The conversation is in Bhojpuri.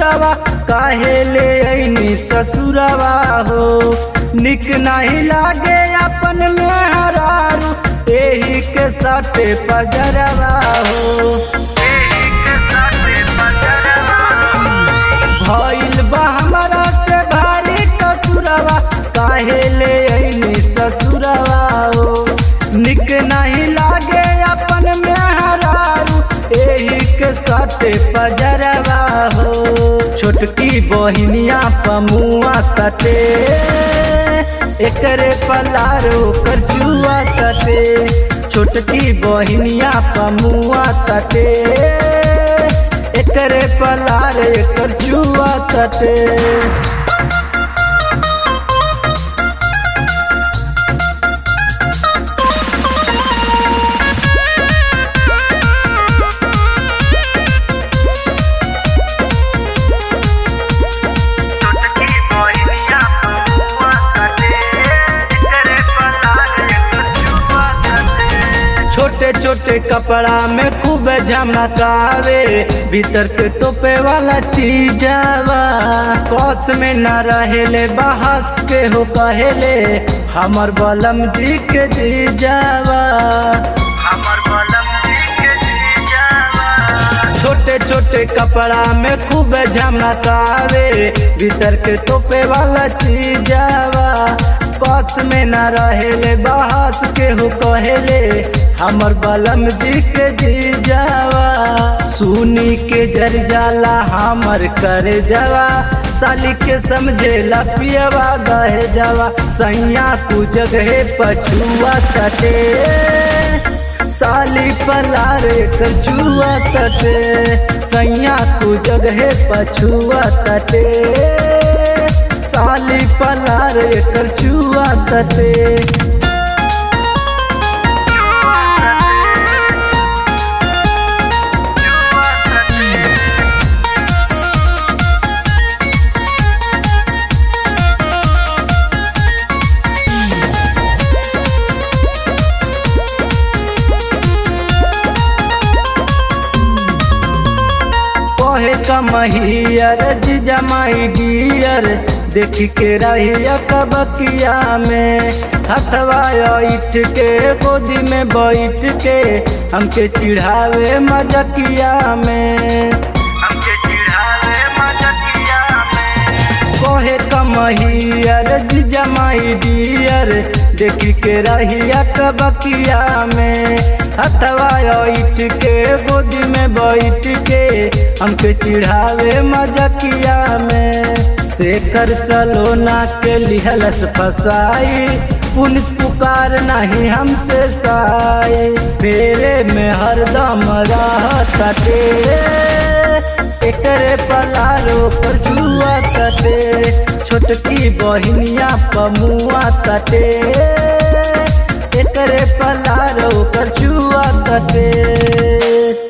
ससुरवा काहे ले ऐनी ससुरवा हो निक नहीं लागे अपन में हरारू एही के साथे पजरवा हो भइल बा हमरा से भारी कसुरवा काहे ले ऐनी ससुरवा हो निक नहीं लागे अपन में हरारू एही के साथे पजरवा हो छोटकी बहिनिया पमुआ कटे एकरे पलारो कर जुआ कटे छोटकी बहिनिया पमुआ कटे एकरे पलार एकर जुआ कटे छोटे छोटे कपड़ा में खूब झमकावे भीतर के तोपे वाला चीजावा कौस में न रहेले बहस के हो कहेले हमर बलम जी के जीजावा हमर बलम जी के जीजावा छोटे छोटे कपड़ा में खूब झमकावे भीतर के तोपे वाला चीजावा कौस में न रहेले बहस के हो कहेले हमर बलम जी के जी जावा सुनी के जर जाला हमर कर जावा साली के समझेला पियवा गहे जावा सैया तू जगहे पछुआ कटे साली पलारे कचुआ कटे सैया तू जगहे पछुआ कटे साली पलारे कचुआ कटे कहे कमहियर जमाई डियर देखी के रहिया कबकिया में हथवा इठ के गोदी में बैठ के हमके चिढ़ावे मजकिया में हमके चिढ़ावे मजकिया में कहे कमहियर जमाई डियर देखी के रहिया कबकिया में हथवा इठ के गोदी में बैठ के हमके चिढ़ावे मजकिया में शेखर सलोना के लिहलस फसाई पुन पुकार नहीं हमसे साए फेरे में हरदम रहते एकरे पलारो पर जुआ कटे छोटकी बहिनिया पमुआ कटे एकरे पलारो पर जुआ कटे